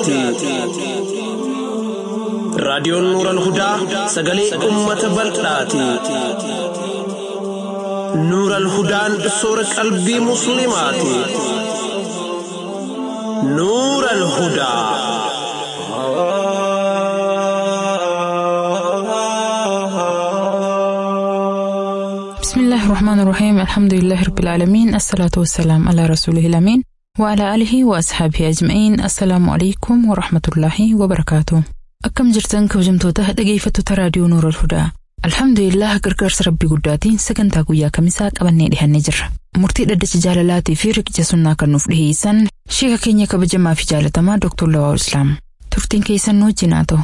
hudaati. Raadiyoon Nuural Hudaa sagalee uummata bal'aati. Nuural Hudaan soora qalbii Musliimaati. Nuural Hudaa. بسم الله الرحمن الرحيم الحمد لله رب العالمين الصلاة والسلام على رسوله الأمين وعلى آله وأصحابه أجمعين السلام عليكم ورحمة الله وبركاته أكم جرتن كوجمتوته dhaggeeffattoota raadiyoo Nuur al-Hudaa Alhamdulillah gargaarsa rabbii guddaatiin sagantaa guyyaa kamisaa qabannee dhihannee jirra. Murtii dhaddacha jaalalaatii fi riqicha sunnaa kan nuuf dhiheessan sheeka keenya kabajamaa fi jaalatamaa Dr. Lawaa Islaam. Turtiin keessan nu wajjin haa ta'u.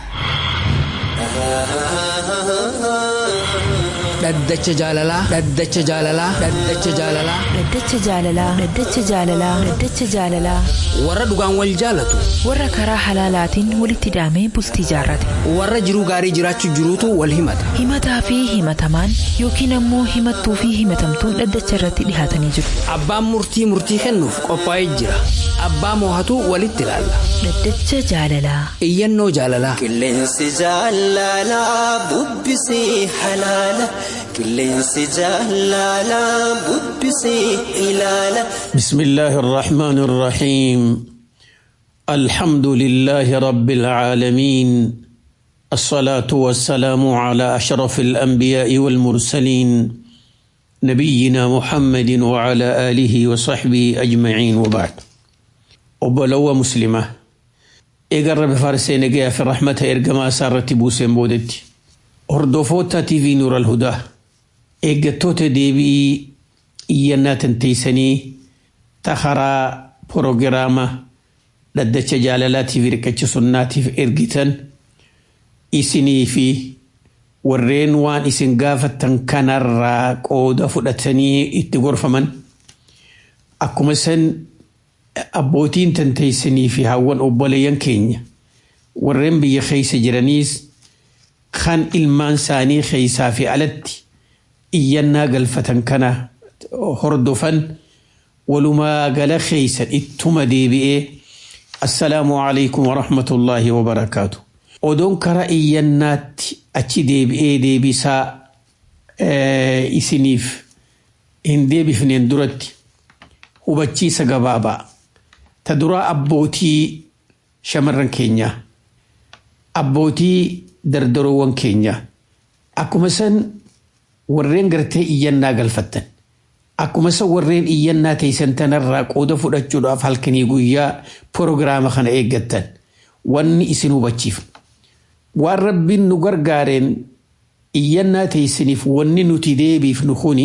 Dhaddacha jaalalaa. Dhaddacha jaalalaa. Dhaddacha jaalalaa. Dhaddacha jaalalaa. Dhaddacha jaalalaa. Dhaddacha jaalalaa. Warra dhugaan wal jaalatu. Warra karaa halaalaatiin walitti hidhamee bultii jaarrate. Warra jiruu gaarii jiraachuu jiruutu wal himata. Himataa fi himatamaan yookiin ammoo himattuu fi himatamtuun dhaddacha irratti dhihaatanii jiru. Abbaan murtii murtii kennuuf qophaa'ee jira. Abbaa moohatu walitti ilaalla. Dhaddacha jaalalaa. Iyyannoo jaalalaa. Qilleensi jaalalaa bubbisee halaala. Qilleensi jaalalaa bubbisee ilaala. بسم الله الرحمن الرحيم الحمد لله رب العالمين الصلاة والسلام على أشرف الأنبياء والمرسلين نبينا محمد وعلى آله وصحبه أجمعين وبعد وبلو مسلمة إقرب فارسين جاء في الرحمة إرقما سارة بوسين بودتي هردوفوتا تي في نور الهدى إيجاتوتا ديبي iyyannaa tanteeysanii takaraa porogiraama dhaddacha jaalalaatiif riqicha sunnaatiif ergitan isinii fi warreen waan isin gaafattan kanarraa qooda fudhatanii itti gorfaman akkuma san abbootiin tanteeysanii fi hawwan obboleeyyan keenya warreen biyya keeysa jiraniis kan ilmaan isaanii keeysaa fi alatti iyyannaa galfatan kana hordofan walumaa gala keeysan ittuma deebi'ee assalaamu alaykum warahmatullaahi wabarakaatu odoon karaa iyyannaatti achi deebi'ee deebisaa isiniif hin deebifneen duratti hubachiisa gabaabaa ta duraa abbootii shamarran keenyaa abbootii dardaroowwan keenyaa akkuma san warreen gartee iyyannaa galfattan akkuma isa warreen iyyannaa teessan tanarraa qooda fudhachuudhaaf halkanii guyyaa proogiraama kana eeggattan wanni isin hubachiif waan rabbiin nu gargaareen iyyannaa teessaniif wanni nuti deebiifnu kuni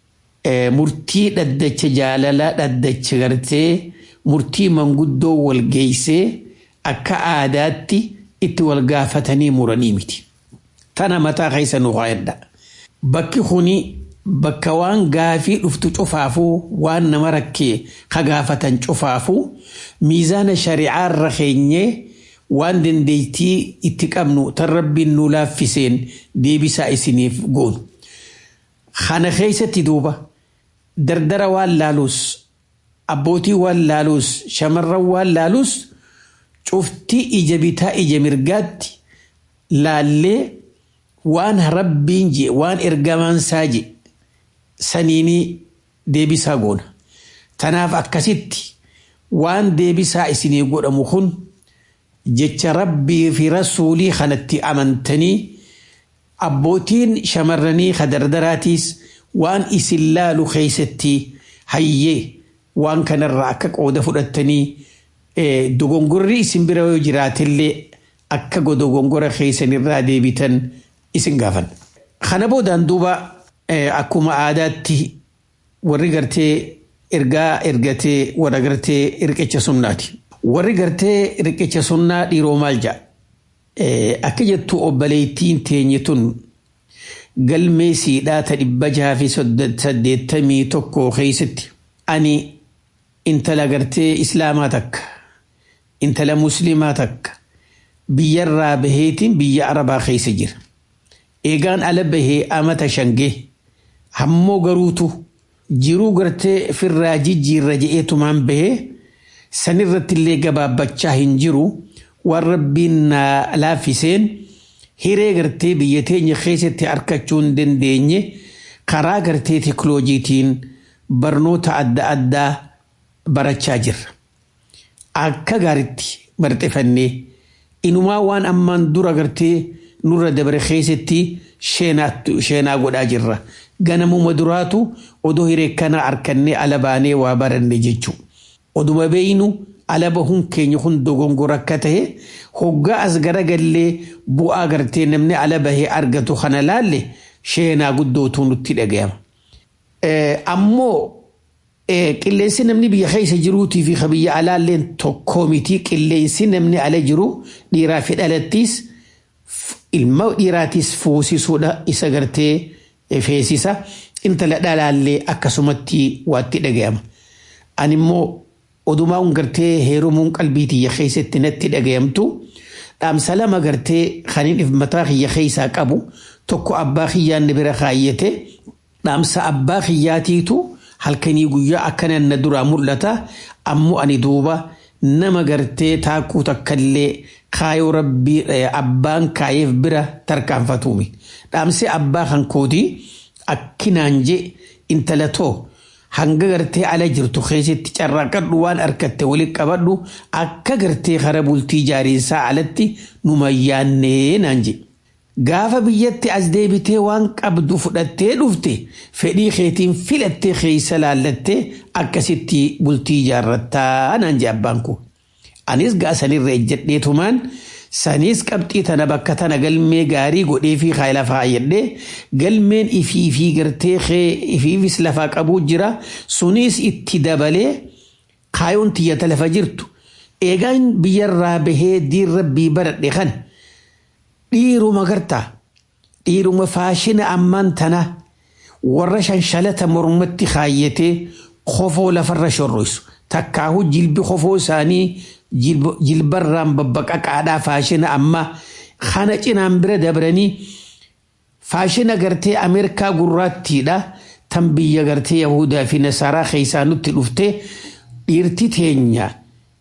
murtii dhaddacha jaalalaa dhaddacha gartee murtii manguddoo wal geeysee akka aadaatti itti wal gaafatanii muranii miti tana mataa keessa nu qaayadha bakki kuni bakka waan gaafii dhuftu cufaafuu waan nama rakkee ka gaafatan cufaafuu miizaana shari'aarra keenyee waan dandeettii itti qabnu tan rabbiin nu laaffiseen deebisaa isiniif goonu. Kana keessatti duuba dardara waan laaluus abbootii waan laaluus shamarran waan laaluus cuftii ija bitaa ija mirgaatti laallee waan rabbiin je waan ergamaansaa je saniini deebisaa goona. Tanaaf akkasitti waan deebisaa isinii godhamu kun jecha rabbii fi rasuulii kanatti amantanii abbootiin shamarranii kadardaraatiis waan isin laalu keeysatti hayyee waan kanarraa akka qooda fudhattanii dogongorri isin bira yoo jiraatillee akka dogongora keeysanirraa deebitan isin gaafan. Kana boodaan duuba akkuma aadaatti warri gartee ergaa ergatee warra gartee riqicha sunnaati. Warri gartee riqicha sunnaa dhiiroo maal ja'a? Akka jettu obboleettiin teenye tun galmee siidhaa ta dhibba jaha fi saddeettamii tokko keessatti ani intala gartee islaamaa takka intala muslimaa takka biyyarraa baheetiin biyya arabaa keessa jira. Eegaan ala bahee amata shangee hammoo garuutu jiruu gartee firraa jijjiirra je'eetumaan bahee sanirratti illee gabaabbachaa hin jiru waan rabbiin na laaffiseen hiree gartee biyya teenya keessatti harkachuu hin dandeenye karaa gartee teekiloojiitiin barnoota adda addaa barachaa jirra. Akka gaaritti marxifannee inumaa waan ammaan dura gartee nurra dabre keessatti sheenaa godhaa jirra. Ganamuma duraatu odoo hiree kana harkannee ala baanee waa baranne jechuudha. Oduma beeynu ala bahuun keenya kun dogongora akka ta'e hoggaa as garagallee bu'aa gartee namni ala bahee argatu kana laalle sheenaa guddootu nutti dhagayama. Ammoo qilleensi namni biyya keessa jiruutii fi biyya alaalleen tokkoo miti qilleensi namni ala jiru dhiiraa fi dhalattiis ilma dhiiraatiis fuusisuudha isa gartee feesisa intala dhalaallee akkasumatti waatti dhagayama. Ani immoo odumaa un gartee heerumuun qalbii tiyya keessatti natti dhagayamtu dhaamsa lama gartee kaniin mataa kiyya keessaa qabu tokko abbaa kiyyaan bira kaayyate dhaamsa abbaa kiyyaatiitu halkanii guyyaa akkanan na duraa mul'ata ammoo ani duuba nama gartee taakuu takkallee kaayoo rabbii abbaan kaayeef bira tarkaanfatuumi. Dhaamsi abbaa kan kootii akkinaan je intala too hanga gartee ala jirtu keessatti carraaqadhu waan harkatte walitti qabadhu akka gartee kara bultii jaariinsaa alatti numa yaannee naan je. Gaafa biyyatti as deebitee waan qabdu fudhattee dhufte fedhii keetiin filattee keessa laallattee akkasitti bultii ijaarrattaa naan je abbaan kun. Anis gaasanirra ejjedheetumaan sanis qabxii tana bakka tana galmee gaarii godhee fi kaa lafaa ayyadhee galmeen ifii fi gartee ifiifis lafaa qabuu jira sunis itti dabalee kaayoon tiyyata lafa jirtu eegaan biyyarraa bahee diin rabbii baradhe kan dhiiruma gartaa dhiiruma faashina ammaan tana warra shanshalata mormatti kaayyatee kofoo lafarra shorroisu takkaahu jilbi kofoo isaanii jilbarraan babbaqaqaadhaa faashina amma kana cinaan bira dabranii faashina gartee ameerikaa gurraattiidha tan biyya gartee yahudaa fi nasaaraa keessaa nutti dhufte dhiirti teenya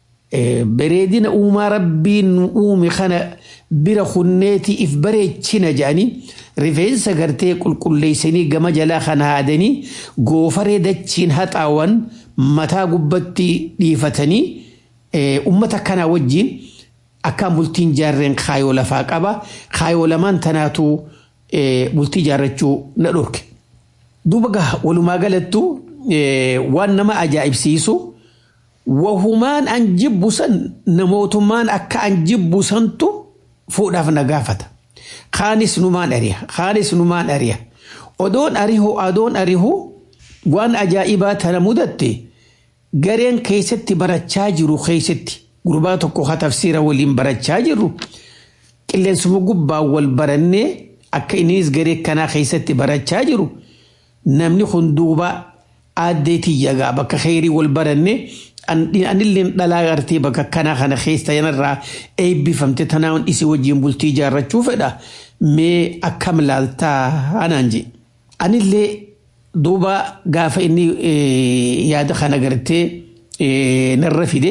bareedina uumaa rabbiin uume kana bira kunneeti if bareechina jedhanii rifeensa gartee qulqulleessanii gama jalaa kana haadanii goofaree dachiin haxaawwan mataa gubbatti dhiifatanii ummata kanaa wajjin akkaan bultiin jaarreen kaayoo lafaa qaba kaayoo lamaan tanaatu bultii jaarrachuu na dhorke. Duuba walumaa galattu waan nama ajaa'ibsiisu wahumaan an jibbusan namootummaan akka an jibbusantu fuudhaaf na gaafata. Kaanis numaan ari'a kaanis numaan ari'a odoon arihu adoon arihu waan ajaa'ibaa tana mudatte. gareen keessatti barachaa jiru keessatti gurbaa tokko haa tafsiira waliin barachaa jirru qilleensuma gubbaa wal barannee akka innis garee kanaa keessatti barachaa jiru namni kun duuba aaddeetii yagaa bakka kheyrii wal barannee anilleen dhalaa gartee bakka kanaa kana keessa yanarraa eebbifamte tanaan isi wajjin bultii ijaarrachuu fedha mee akkam laaltaa anaan je anillee duuba gaafa inni yaada kana gartee narra fide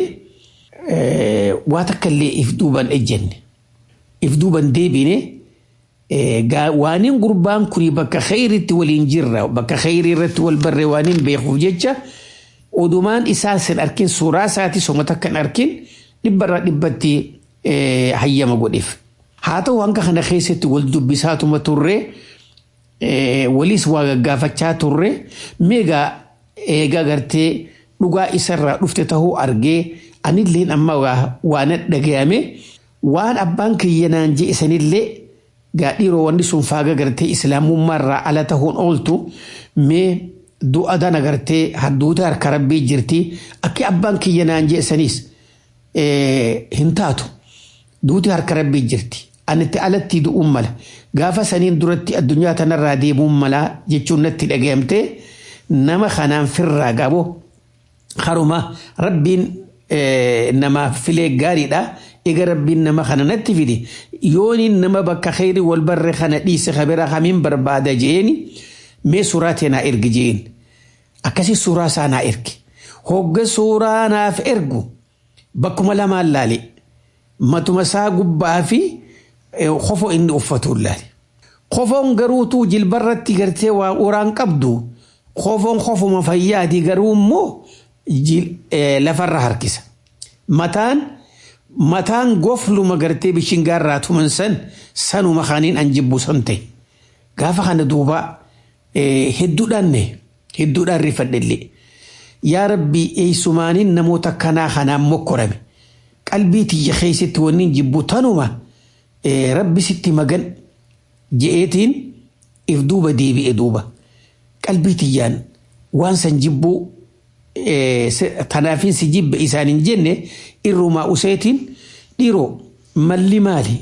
waa takka illee if duuban ejjenne if duuban deebine waaniin gurbaan kun bakka kheyritti waliin jirra bakka kheyrii irratti wal barre waaniin beekuuf jecha odumaan isaa sin arkin suuraa isaati soma takka hin arkin dhibbarraa dhibbatti hayyama godheef haa ta'u hanga kana keessatti wal dubbisaatuma turree waliis waa gaggaafachaa turre meegaa eegaa gartee dhugaa isarraa dhufte tahuu argee anilleen amma waan dhagayame waan abbaan kiyya naan je isanillee gaa dhiiroo wanni sun faaga gartee islaamummaarraa ala tahuun ooltu mee du'a dana gartee hadduuta harka rabbii jirti akki abbaan kiyya naan je isanis hin taatu duuti harka rabbii jirti anitti alatti du'uun mala gaafa saniin duratti addunyaa tanarraa deemuun mala jechuun natti dhagayamte nama kanaan firraa gabo haruma rabbiin nama filee gaariidha ega rabbiin nama kana natti fide yooniin nama bakka kheyri wal barre kana dhiise kabira hamiin barbaada jeeni mee suuraa tee naa ergi jeen akkasi suuraa isaa naa ergi hogga suuraa naaf ergu bakkuma lamaan laale matuma isaa gubbaa fi kofo inni uffatu ilaali. Kofoon garuutuu jilbarratti gartee waa uraan qabdu kofoon kofuma fayyaati garuu immoo lafarra harkisa. Mataan mataan gofluma gartee bishingaarraa tuman san sanuma kaaniin an jibbu san ta'e. Gaafa kana duuba hedduudhaan hedduudhaan rifadhellee. Yaa rabbi eessumaaniin namoota kanaa kanaan mokkorame. Qalbii tiyya keessatti wanni jibbu tanuma rabbi sitti magan je'eetiin if duuba deebi'e duuba. Qalbii tiyyaan waan san jibbuu tanaafin si jibbe isaan hin jenne irrumaa useetiin dhiiroo malli maali?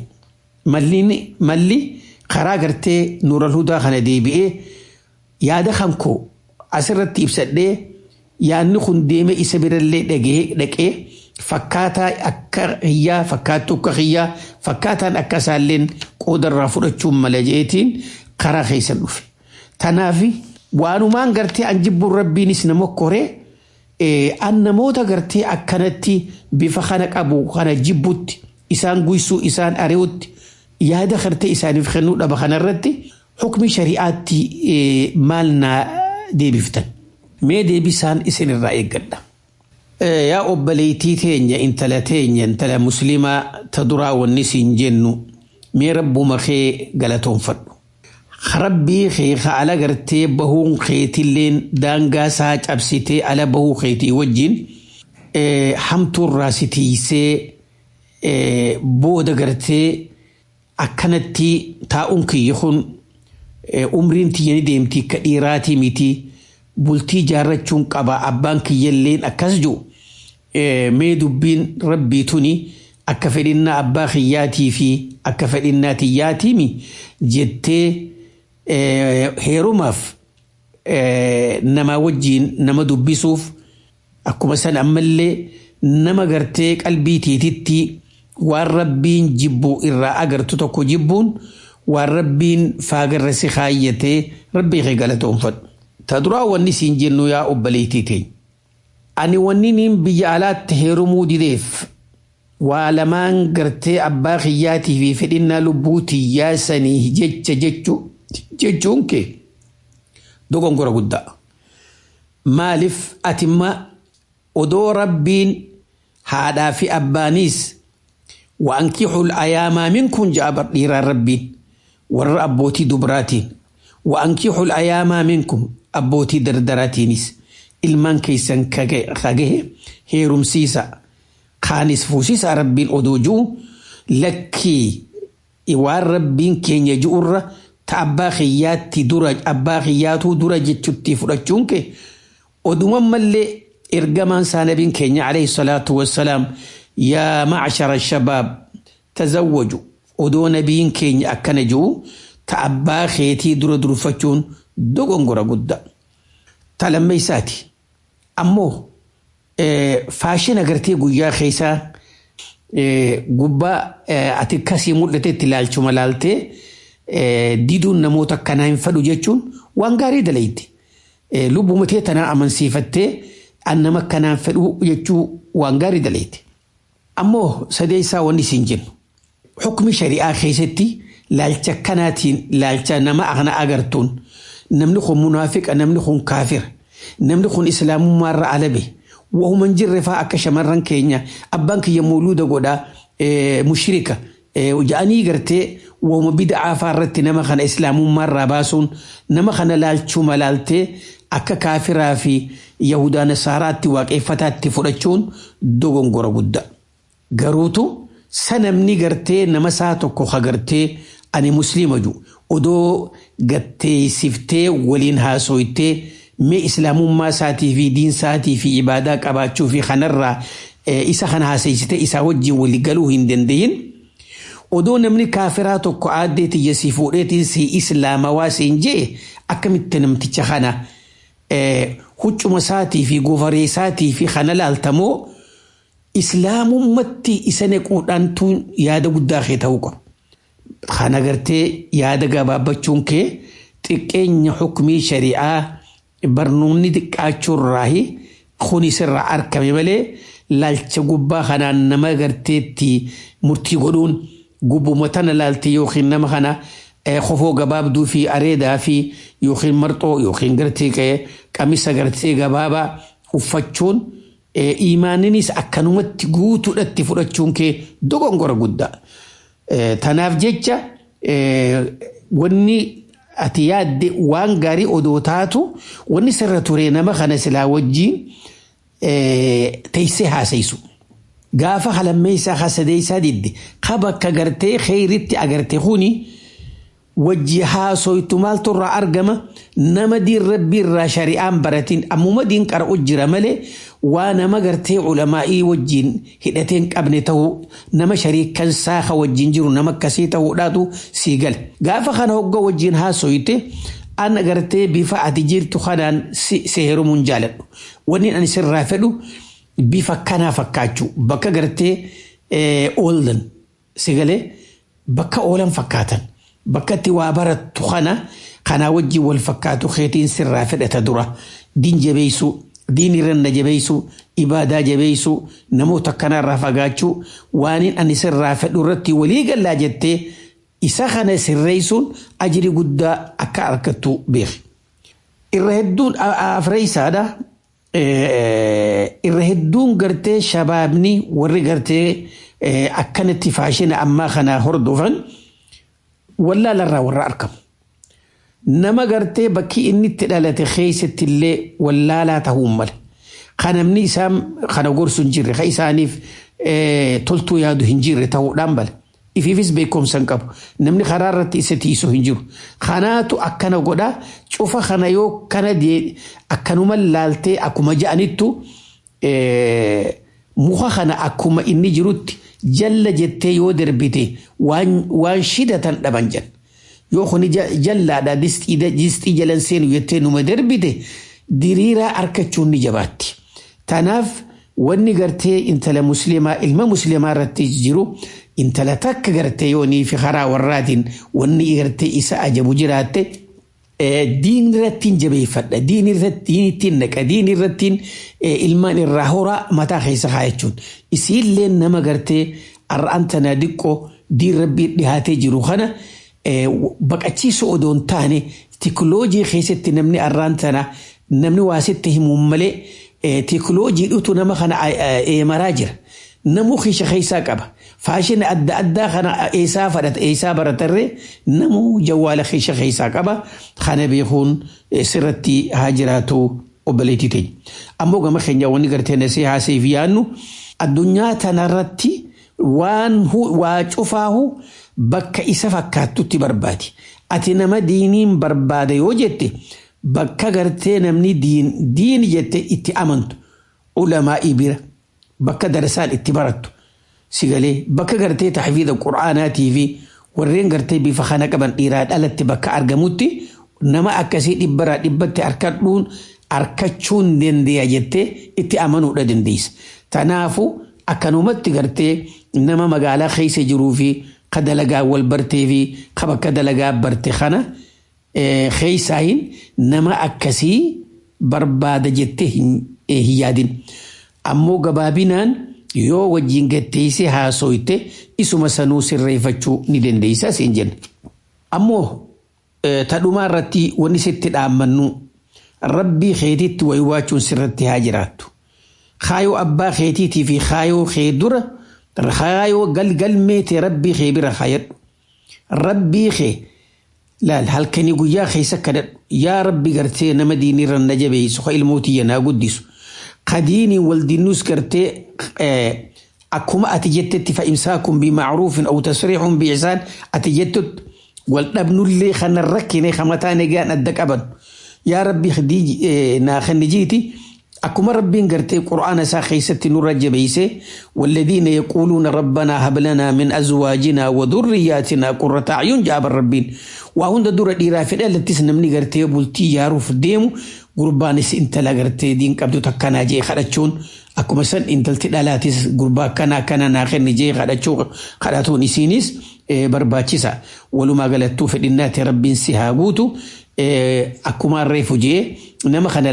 Malli karaa gartee nuura hudaa kana deebi'ee yaada kan koo asirratti ibsadhee yaadni kun deeme isa birallee dhaqee fakkaataa akka hiyyaa fakkaattuu akka hiyyaa fakkaataan akka isaalleen qoodarraa fudhachuun mala jeetiin karaa keessan dhufe. Tanaaf waanumaan gartee an jibbuun rabbiinis nama koree an namoota gartee akkanatti bifa kana qabu kana jibbutti isaan guysuu isaan ari'utti yaada gartee isaaniif kennuu dhaba kanarratti hukmi shari'aatti maal naa deebiftan. Mee deebisaan isinirraa eeggadha. Yaa obboleettii teenya intala teenya intala musliimaa ta duraa wanni siin jennu mee rabbuma kee galatoonfadhu. Rabbii kee ka ala gartee bahuun keetilleen daangaa isaa cabsitee ala bahuu keetii wajjin hamtuurraa si tiisee booda gartee akkanatti taa'uun kiyya kun umriin tiyyani deemtii ka dhiiraatii miti. bultii jaarrachuun qaba abbaan kiyyalleen akkas jiru mee dubbiin rabbii tuni akka fedhinnaa abbaa kiyyaatii fi akka fedhinnaa tiyyaatiimi jettee heerumaaf nama wajjiin nama dubbisuuf akkuma san ammallee nama gartee qalbii tiititti waan rabbiin jibbu irraa agartu tokko jibbuun waan rabbiin faagarra si kaayyatee rabbii kee galatoonfadhu. Ta duraa wanni siin jennu yaa obboleettii teenya. Ani wanni niin biyya alaatti heerumuu dideef waa lamaan gartee abbaa kiyyaatii fi fedhinnaa lubbuu tiyyaa sanii jecha jechuun kee dogongora guddaa. Maaliif atimma odoo rabbiin haadhaa fi abbaaniis wa'ankixul ayaamaa minkum ja'a dhiiraan rabbiin warra abbootii dubraatiin wa'ankixul ayaamaa minkum abbootii dardaraatiinis ilmaan keessan kagahe heerumsiisa kaanis fuusisaa rabbiin odoo ji'u lakkii waan rabbiin keenya ji'urra ta abbaa kiyyaatti dura abbaa kiyyaatuu dura jechutti fudhachuun kee oduman mallee ergamaan saa nabiin keenya alayhi salaatu wassalaam yaa macshara shabaab tazawwaju odoo nabiin keenya akkana ji'u ta abbaa keetii dura durfachuun dogongora guddaa. Ta lammeessaati. Ammoo faashina agartee guyyaa keessaa gubbaa ati akkasii mul'atetti ilaalchuma laaltee diduun namoota akkanaa hin fadhu jechuun waan gaarii dalayti. Lubbuma tee tanaa amansiifattee an nama akkanaan fedhu jechuu waan gaarii dalayti. Ammoo sadeessaa wanni isin jennu. Hukmi shari'aa keessatti laalcha akkanaatiin laalcha nama akna agartuun namni kun munaafiqa namni kun kaafira namni kun islaamummaarra alabe wahuman jirre faa akka shamarran keenya abbaan kiyya muuluuda godhaa mushrika ja'anii gartee wahuma bida'aa faa irratti nama kana islaamummaarraa baasuun nama kana laalchuma laaltee akka kaafiraa fi yahudaa nasaaraatti waaqeffataatti fudhachuun dogongora guddaa. Garuutu sanamni gartee nama isaa tokko hagartee ani musliima ju odoo gatteessiftee waliin haasoytee mee islaamummaa isaatii fi diin isaatii fi ibaadaa qabaachuu fi kanarraa isa kana haasaysitee isaa wajjin walii galuu hin dandayin. Odoo namni kaafiraa tokko aaddee tiyya si fuudheetiin si islaamawaa siin jee akkamitti namticha kana huccuma isaatii fi gofaree isaatii fi kana laaltamoo islaamummatti isa nequudhaantu yaada guddaa kee ta'uu qaba. Kana gartee yaada gabaabbachuun kee xiqqeenya hukumii shari'aa barnoonni xiqqaachuurraahi kunis irraa argame malee laalcha gubbaa kanaan nama garteetti murtii godhuun gubbuma tana laalte yookiin nama kana kofoo gabaabduu fi areedaa fi yookiin marxoo yookiin gartee qe'ee qamisa gartee gabaabaa uffachuun imaaninis akkanumatti guutuudhatti fudhachuun kee dogongora guddaa. Tanaaf jecha wanni ati yaadde waan gaarii odoo taatu wanni sirra ture nama kana silaa wajjiin teessee haasayisu. Gaafa halammee isaa hasadee isaa didde qaba akka gartee kheyritti agarte kuni wajji haasoytu maaltu irraa argama nama diin rabbii irraa shari'aan baratiin ammuma diin qara'u jira malee waa nama gartee ulamaa'ii wajjiin hidhatee hin qabne ta'uu nama shariikan saaha wajjiin jiru nama akkasii ta'uudhaatu sii gala. Gaafa kana hogga wajjiin haasoyte an gartee bifa ati jirtu kanaan si heerumuun jaaladhu. Wanni ani sirraa fedhu bifa kanaa fakkaachuu bakka gartee ooldan si galee bakka oolan fakkaatan. bakka itti waa barattu kana kanaa wajjin wal fakkaatu keetiin sirraa fedhata dura diin jabeessu diin irranna jabeessu ibaadaa jabeessu namoota kanarraa fagaachuu waaniin ani sirraa fedhu irratti walii gallaa jettee isa kana sirreessuun ajiri guddaa akka argattu beeki. Irra hedduun afreessaadha. Irra hedduun gartee shabaabni warri gartee akkanatti faashina ammaa kana hordofan. wallaalarraa warra argamu. Nama gartee bakki inni itti dhalate keessatti illee wallaalaa ta'uu mala. Kan namni isaan kana gorsu hin jirre, kan isaaniif toltuu yaadu hin jirre ta'uudhaan mala. Ifiifis beekumsa hin qabu. Namni karaa irratti isa tiisu hin jiru. Kanaatu akkana godhaa cufa kana yoo kana akkanuma laaltee akkuma ja'anittu muka kana akkuma inni jirutti jalla jettee yoo darbite waan shidatan dhaban jan yoo kuni jallaadha distii jalan seenu jettee numa darbite diriiraa argachuun ni jabaatti. Tanaaf wanni gartee intala musliimaa ilma musliimaa irratti jiru intala takka gartee yoonii fi karaa warraatiin wanni gartee isa ajabu jiraatte diin irrattiin jabeeffadha diin irrattiin naqa diin irrattiin ilmaan irraa horaa mataa keessa kaayachuun isiillee nama gartee arra'an tanaa diqqoo diin rabbii dhihaatee jiru kana baqachiisu odoon taane tikloojii keessatti namni arraan tana namni waasitti himuun malee tikloojii dhutu nama kana eemaraa jira. Namuu keessa keessaa qaba. Faashina adda addaa kana eessaa fadhata eessaa baratarree namuu jawwaala keessa keessaa qaba. Kana beekuun sirratti haa jiraatu obboleettii teenya. Ammoo gama keenya wanni gartee nasee haasee fi yaannu addunyaa tanarratti waan waa cufaahu bakka isa fakkaattutti barbaadi. Ati nama diiniin barbaada yoo jette bakka gartee namni diini jette itti amantu ulamaa bira bakka darsaan itti barattu sigalee bakka gartee taxfiida qura'aanaatii fi warreen gartee bifa kana qaban dhiiraa dhalatti bakka argamutti nama akkasii dhibbaraa dhibbatti harkadhuun harkachuun dandeenya jettee itti amanuudha dandeessa. Tanaafu akkanumatti gartee nama magaalaa keessa jiruu fi ka dalagaa wal bartee fi ka bakka dalagaa barte kana keessaayin nama akkasii barbaada jettee hin yaadin. Ammoo gabaabinaan yoo wajjin gatteessee haasoyte isuma sanuu sirreeffachuu ni dandeessa siin jenna. Ammoo tadhumaa irratti wanni sitti dhaammannu rabbii keetiitti wayiwaachuun sirratti haa jiraattu. Kaayoo abbaa keetiitii fi kaayoo kee dura kaayoo galgalmeete rabbii kee bira kaayadhu. Rabbii kee laal halkanii guyyaa keessa kadhadhu yaa rabbi gartee nama diinirra na jabeessu ka ilmootii naa guddisu. Kadiiniin waldiinuus gartee akkuma ati jettetti fa'imsaakum bimacruufin aw tasriixun biixsaan ati jettutti wal dhabnullee kana rakkine kamataa nagaan adda qaban yaa rabbi naa kannijiiti akkuma rabbiin gartee qur'aana isaa keessatti nurra jabeeyse والذين يقولون ربنا هب لنا من ازواجنا وذرياتنا قرة اعين جاب ربين وهند دور ديرا فدل لتس نمني غرتي بولتي ياروف ديمو gurbaanis intala gartee diin qabdu takkanaa jee kadhachuun akkuma san intalti dhalaatis gurbaa akkanaa akkana naa kenni jee kadhachuu kadhatuun isiinis barbaachisa walumaa galattuu fedhinnaati rabbiin si haa guutu akkuma reefu jee nama kana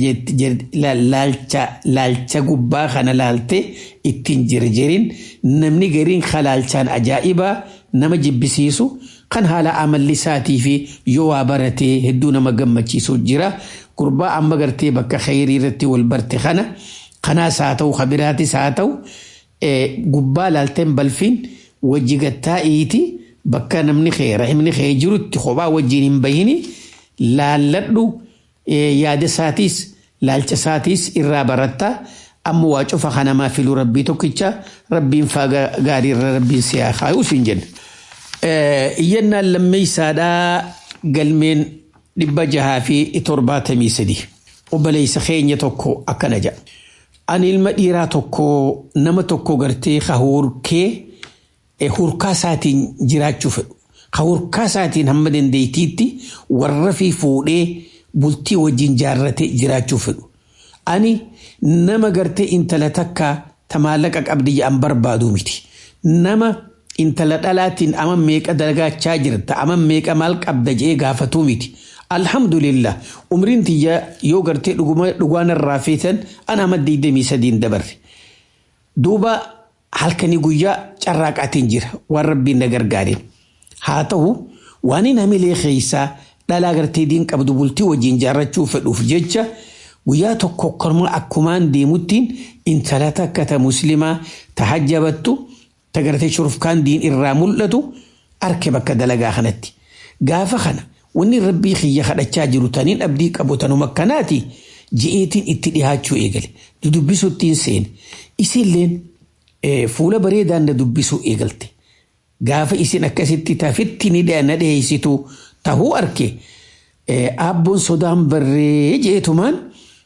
laalcha gubbaa kana laalte ittiin jirjirin namni gariin kalaalchaan ajaa'ibaa nama jibbisiisu kan haala amalli isaatii fi yoo waa baratee hedduu nama gammachiisu jira gurbaa amma gartee bakka khayrii irratti wal barte kana kanaas haa ta'u kabiraatis haa ta'u gubbaa laalteen balfiin wajji gattaa'iiti bakka namni khee rahimni khee jirutti kophaa wajjiin hin bahini laalladhu yaada isaatiis laalcha isaatiis irraa baratta amma waa cufa kanamaa filuu rabbii tokkicha rabbiin faa gaarii irra rabbiin siyaa kaayuu siin jenna. Iyyannaan lammeessaadhaa galmeen dhibba jahaa fi torbaatamii sadi. Obboleessa keenya tokko akkana jedha. Ani ilma dhiiraa tokko nama tokko gartee hurkee hurkaa isaatiin jiraachuu fedhu. Hurkaa isaatiin hamma dandeettiitti warra fi fuudhee bultii wajjin jaarratee jiraachuu fedhu. Ani nama gartee intala takka tamaallaqa qabdi jedhan barbaadu miti. Nama intala dhalaatiin ama meeqa dagaachaa jirta ama meeqa maal qabda jee gaafatuu miti. Alhamdulillah umriin tiyya yoo gartee dhugaan irraa feetan an ama digdamii sadiin dabarre. Duuba halkanii guyyaa carraaqaatiin jira waan rabbiin na gargaareen. Haa ta'u waan hin hamilee keessaa dhalaa gartee diin qabdu bultii wajjin jaarrachuu fedhuuf jecha guyyaa tokko korma akkumaan deemuttiin intala takka ta muslimaa ta hajjabattu ta gartee shurufkaan diin irraa mul'atu arke bakka dalagaa kanatti. Gaafa kana wanni rabbii kiyya kadhachaa jiru taniin abdii qabu tanuma akkanaati ji'eetiin itti dhihaachuu eegale. Dubbisuu ittiin seene. Isilleen fuula bareedaan na dubbisuu eegalte. Gaafa isin akkasitti tafitti ni na dhiyeessitu tahuu arke aabboon sodaan barree jeetumaan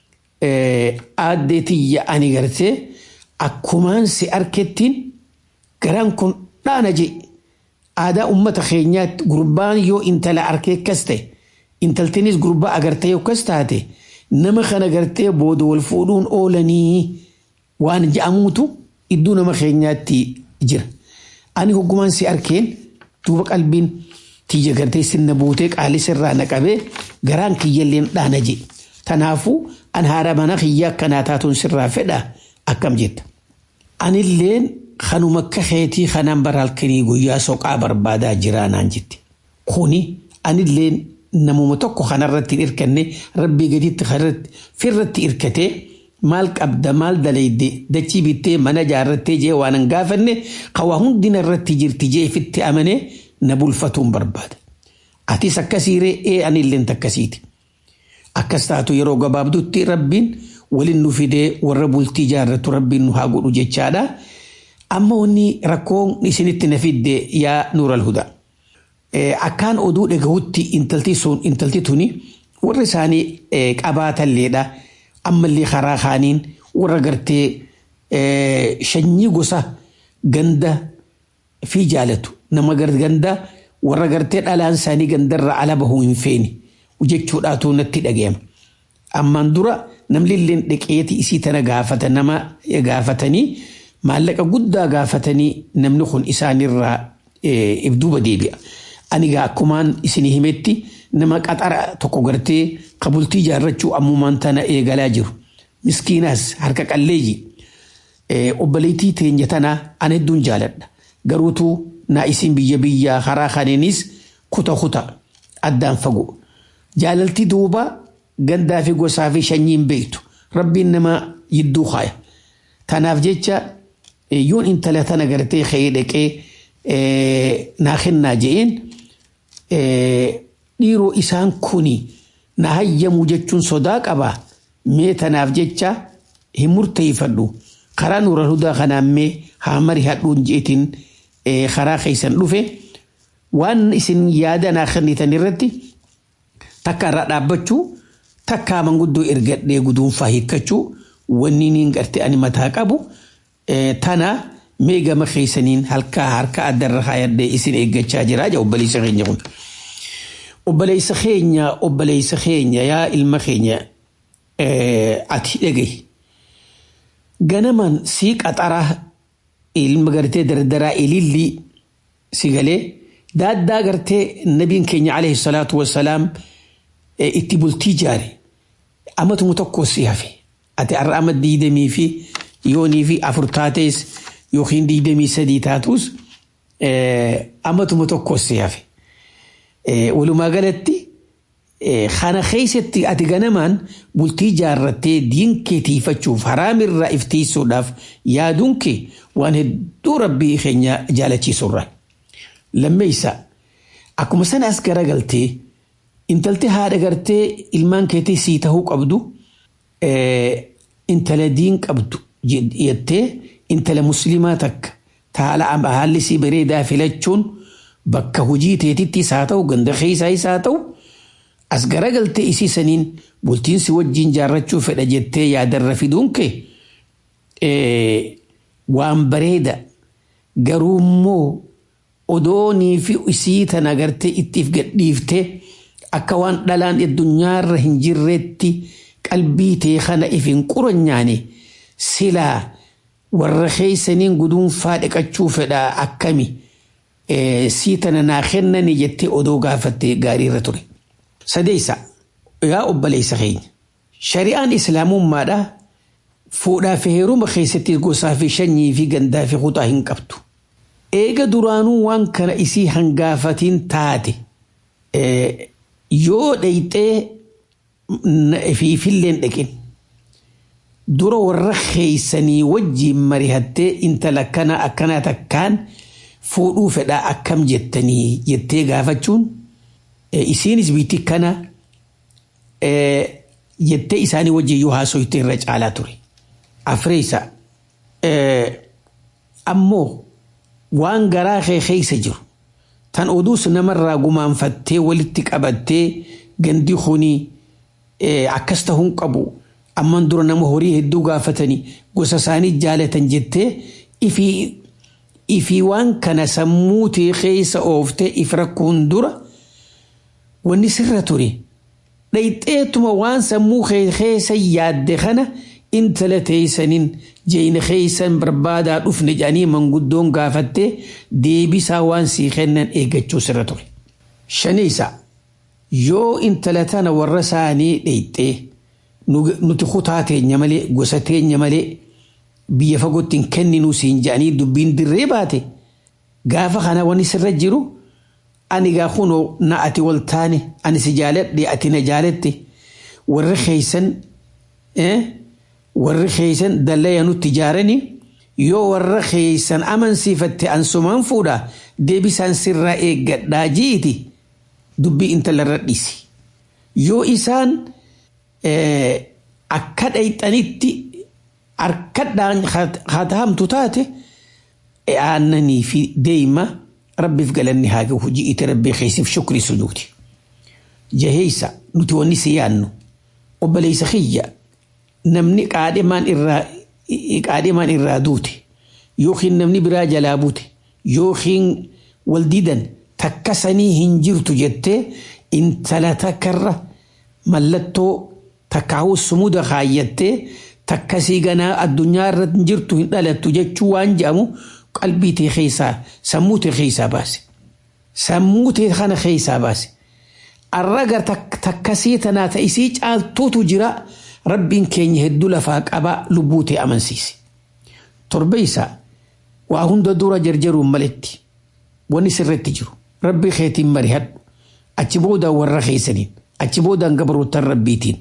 aaddee tiyya ani gartee akkumaan si arkettiin garaan kun dhaana je aadaa ummata keenyaatti gurbaan yoo intala arkee akkas ta'e intaltinis gurbaa agartee akkas taate nama kana gartee booda wal fuudhuun oolanii waan ja'amuutu iddoo nama keenyaatti jira. Ani hoggumaan si arkeen duuba qalbiin tiyya gartee sinna buutee qaalii sirraa naqabee garaan kiyyalleen dhaana je. Tanaafuu an haadha mana kiyya akkanaa taatuun sirraa fedha akkam jetta. Anilleen kanuma akka keetii kanaan bara halkanii guyyaa soqaa barbaadaa jiraa naan jette. Kuni anilleen namuma tokko kanarratti hin hirkanne rabbii gaditti firratti hirkatee maal qabda maal dalayde dachii bittee mana jaarrattee jee waan hin gaafanne qawaa hundina irratti jirti jee fitti amanee na bulfatuun barbaada. Atis akkasiiree ee anilleen takkasiiti. Akkas taatu yeroo gabaabdutti rabbiin waliin nu fidee warra bultii jaarratu rabbiin nu haa godhu jechaadha. Amma wanni rakkoon isinitti na fidde yaa nuural hudaa. Akkaan oduu dhagahutti intalti sun intalti tuni warra isaanii qabaatalleedha. Ammallee karaa kaaniin warra gartee shanyii gosa ganda fi jaalatu nama ganda warra gartee dhalaan isaanii gandarra ala bahuu hin feene jechuudhaatu natti dhaga'ama. Ammaan dura namni illee dhaqeeti isii tana gaafata nama gaafatanii maallaqa guddaa gaafatanii namni kun isaanirraa ibduuba deebi'a. Ani gaa akkumaan isinii himetti nama qaxara tokko gartee qabultii jaarrachuu ammumaan tana eegalaa jiru. Miskiinaas harka qalleeyyi. Obboleettii teenya tanaa an hedduun jaaladha. Garuutuu naa isin biyya biyyaa karaa kaneenis kuta kuta addaan fagoo. Jaalaltii duuba gandaa fi gosaa fi shanyiin beektu. Rabbiin nama yidduu kaaya. Tanaaf jecha yoon intala tana gartee ka'ee dhaqee naa kennaa je'een dhiiroo isaan kuni na hayyamu jechuun sodaa qaba mee tanaaf jecha hin murteeffadhu karaa nuura hudaa kanaan mee haa mari hadhuun jeetiin karaa keessan dhufe waan isin yaada naa kennitan irratti takka irraa dhaabbachuu takka manguddoo ergadhee guduunfaa hiikkachuu wanni niin garte ani mataa qabu tana mee gama keessaniin halkaa harka addarra kaayadhee isin eeggachaa jira jaa obboleessa keenya kun. Obboleessa keenya obboleessa keenya yaa ilma keenya ati dhagahi. Ganaman sii qaxaraa ilma gartee dardaraa ilillii si galee daaddaa gartee nabiin keenya alayhi salaatu wassalaam itti bultii jaare amatuma tokko si hafe ati har'a ama diidamii fi yoonii fi afur taates yookiin diidamii sadii taatus amatuma tokko si hafe. Walumaa galatti kana keessatti ati ganamaan bultii jaarrattee diin kee tiifachuuf haraamirraa iftiisuudhaaf yaaduun kee waan hedduu rabbii keenya jaalachiisurra. Lammeessa akkuma sana as garagaltee intaltee haadha gartee ilmaan keetii sii tahuu qabdu intala diin qabdu jettee intala muslimaa takka taala haalli sii bareedaa filachuun bakka hojii teetittis haa ta'u ganda keessaayis haa ta'u as garagaltee isii saniin bultiinsi wajjin jaarrachuu fedha jettee yaadarra fiduun kee waan bareeda garuu immoo odoonii fi isii tana gartee ittiif gadhiiftee akka waan dhalaan addunyaarra hin jirreetti qalbii tee kana if hin quranyaane silaa warra keeysaniin guduunfaa dhiqachuu fedha akkami sii tana naa kennani jettee odoo gaafatte gaariirra ture. Sadeessa yaa obboleessa keenya shari'aan islaamummaadha fuudhaa fi heeruma keessatti gosaa fi shanyii fi gandaa fi kutaa hin qabdu. Eega duraanuu waan kana isii hangaafatiin taate yoo dhayxee fiifilleen dhaqin dura warra keeysanii wajjiin marihattee intala akkana akkanaa takkaan fuudhuu fedhaa akkam jettanii jettee gaafachuun isiinis biitti kana jettee isaanii wajjin yoo haasoyte irra caalaa ture. Afreessa ammoo waan garaa kee keeysa jiru tan oduus namarraa gumaanfattee walitti qabattee gandi kunii akkas ta'uun qabu amman dura nama horii hedduu gaafatanii gosa isaanii jaalatan jettee ifii waan kana sammuu tee keessa ooftee if rakkuun dura wanni sirra ture dhayxeetuma waan sammuu keessa yaadde kana intala teeysaniin jeeyna keeysan barbaadaa dhufne jedhanii manguddoon gaafattee deebisaa waan sii kennan eeggachuu sirra ture. Shaniisa yoo intala tana warra isaanii dhayxee nuti kutaa teenya malee gosa teenya malee biyya fagootti hin kenninuu siin jedhanii dubbiin dirree baate gaafa kana wanni sirra jiru ani gaa kunoo na ati wal taane ani si jaaladhe ati na jaalatte warri keeysan warri keeysan dallaya nutti ijaaranii yoo warra keeysan amansiifatte ansumaan fuudha deebisaan sirraa eeggadhaa jiiti dubbii intalarra dhiisi yoo isaan akka dhayxanitti harkadhaan hatahamtu taate aannanii fi deeyma rabbiif galanni haa gahu hojii ite rabbii keessiif shukrii sujuuti. Jaheeysa nuti wanni si yaannu obboleessa kiyya namni qaadhimaan irraa qaadhimaan irraa duute yookiin namni biraa jalaa buute yookiin wal didan takka sanii hin jirtu jettee intala takkarra mallattoo takkaa'uu sumuda kaayyattee takkasii ganaa addunyaa irra hin jirtu hin dhalattu jechuu waan jedhamu qalbii tee keessaa sammuu tee keessaa baase. Sammuu tee kana keessaa baase. Arraga takkasii tanaa ta'isii caaltuutu jira rabbiin keenya hedduu lafaa qabaa lubbuu tee amansiise. Torbe isaa waa hunda dura jarjaruun maletti wanni sirratti jiru rabbii keetiin marihadhu achi boodaan warra keessaniin achi boodaan gabaroottan rabbiitiin.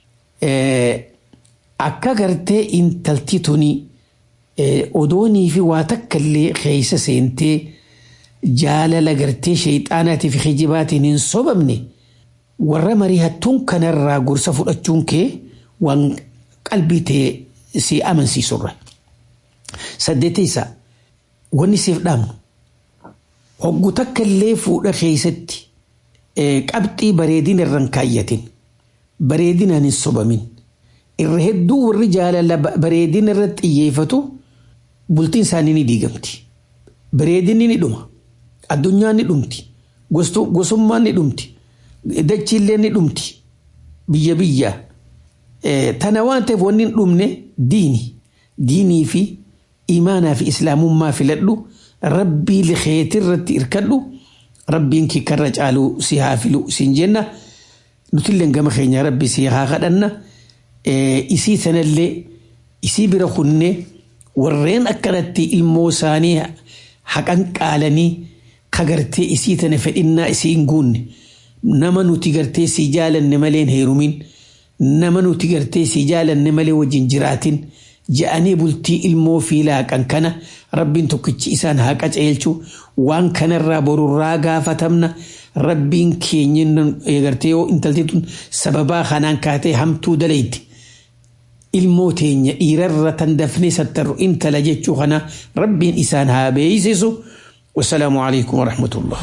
Akka gartee intalti tuni odoonii fi waa takka illee keessa seentee jaalala gartee sheexaanaatii fi kijibaatiin hin sobamne warra marihattuun kanarraa gorsa fudhachuun kee waan qalbii tee si amansiisurra. Saddeetessa wanni siif dhaamnu hoggu takka illee fuudha keessatti qabxii bareedina irraan kaayyatin bareedinaan hin sobamin. irra hedduu warri jaalala bareedina irratti xiyyeeffatu bultiin isaanii ni diigamti. Bareedinni ni dhuma. Addunyaan ni dhumti. Gosummaan ni dhumti. Dachiillee ni dhumti. Biyya biyya. Tana waan ta'eef wanni hin dhumne diini. Diinii fi imaanaa fi islaamummaa filadhu rabbii likeetii irratti irkadhu rabbiin kikkarra caalu si haa filu siin jenna. nutillee gama keenya rabbi si haa kadhanna isii sanallee isii bira kunne warreen akkanatti ilmoo isaanii haqan qaalanii kagartee isii tana fedhinnaa isii hin guunne nama nuti gartee si jaalanne malee hin heerumin nama nuti gartee si jaalanne malee wajjin jiraatin ja'anii bultii ilmoo fi laaqan kana rabbiin tokkichi isaan haa qaceelchu waan kanarraa borurraa gaafatamna rabbiin keenya gartee yoo intalti tun sababaa kanaan kaatee hamtuu dalayti ilmoo teenya dhiirarra tan dafnee sattarru intala jechuu kana rabbiin isaan haa beeysisu wasalaamu alaikum warahmatullah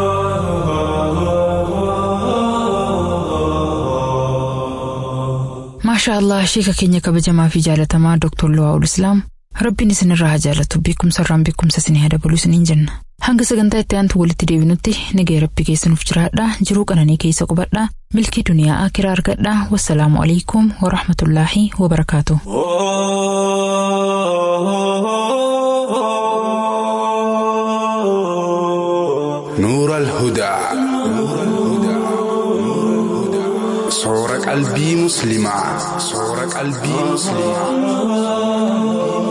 maashaa allah sheeka keenya kabajamaa fi jaalatamaa dooktor Luwaa'ul Islaam rabbiin isinirraa haa jaalatu beekumsa irraan beekumsa isinii haa dabalu isiniin jenna hanga sagantaa itti aantu walitti deebinutti nagaya rabbi keessanuuf jiraadha jiruu qananii keessa qubadha milkii duniyaa akiraa argadha wassalaamu alaikum warahmatullaahi wabarakaatu. نور الهدى صور قلبي مسلمة صور قلبي مسلمة